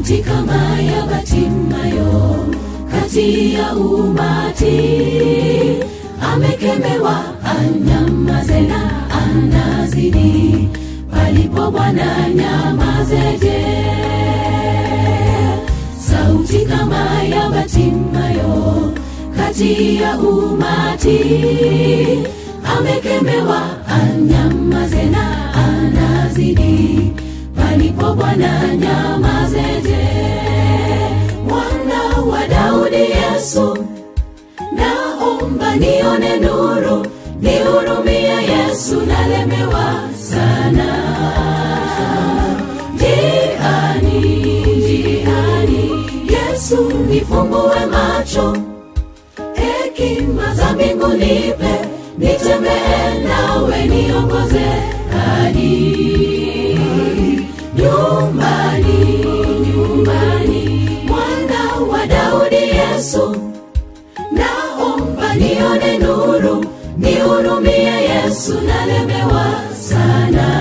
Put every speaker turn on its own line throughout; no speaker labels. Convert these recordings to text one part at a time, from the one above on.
sauti kama ya Batimayo kati ya umati, amekemewa anyamaze na anazidi, palipo Bwana nyamazeje. Sauti kama ya Batimayo kati ya umati, amekemewa anyamaze na anazidi, palipo Bwana nyamazeje. Mwana wa Daudi Yesu, naomba nione nuru, nihurumie Yesu, nalemewa sana. Jiani, jiani, Yesu nifumbue macho, hekima za mbingu nipe, nitembee nawe, niongoze hadi nyumbani, nyumbani, mwana wa Daudi Yesu, naomba nione nuru, nihurumie Yesu, nalemewa sana.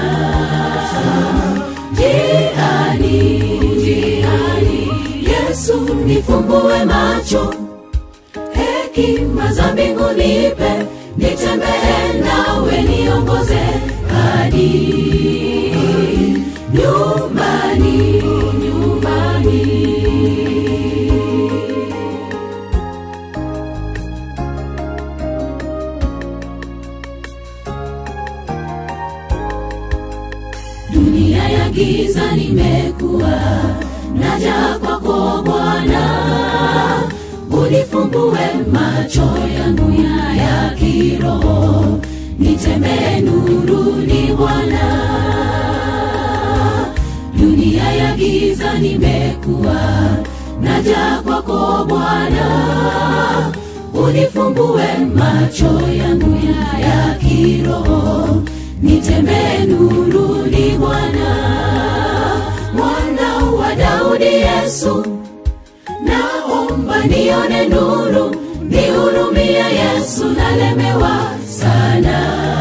Jiani, jiani, Yesu nifumbue macho, hekima za mbingu nipe, nitembee nawe, niongoze hadi nyumbani, nyumbani. dunia ya giza nimekuwa naja kwako Bwana, unifumbue macho yangu ya, ya kiroho, nitembee nuruni Bwana. Dunia ya giza nimekuwa naja kwako Bwana, unifumbue macho yangu ya, ya kiroho, nitembee nuruni Bwana. Mwana wa Daudi Yesu, naomba nione nuru, nihurumie Yesu, nalemewa sana.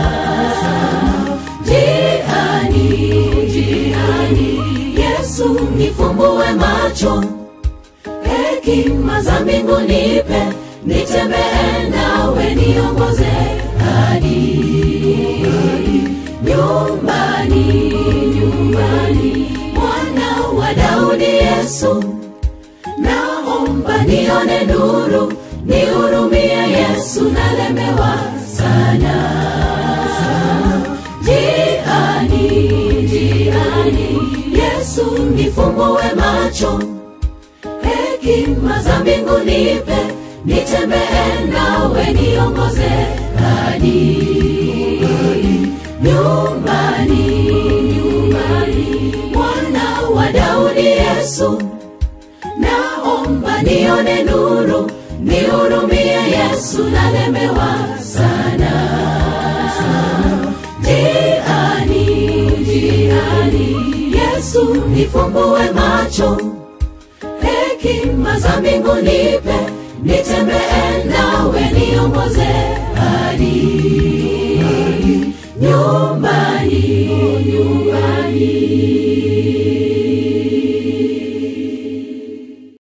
Jiani, jiani, Yesu nifumbue macho, hekima za mbingu nipe, nitembee nawe, niongoze hadi nyumbani, nyumbani, mwana wa Daudi Yesu, naomba nione nuru, nihurumie Yesu, nalemewa sana. Jiani, jiani, Yesu nifumbue macho, hekima za mbingu nipe, nitembee nawe, niongoze hadi nyumbani, nyumbani, mwana wa Daudi Yesu, naomba nione nuru, nihurumie Yesu, nalemewa sana. Jiani, jiani, Yesu nifumbue macho, hekima za mbingu nipe, nitembee nawe, niongoze hadi nyumbani, nyumbani.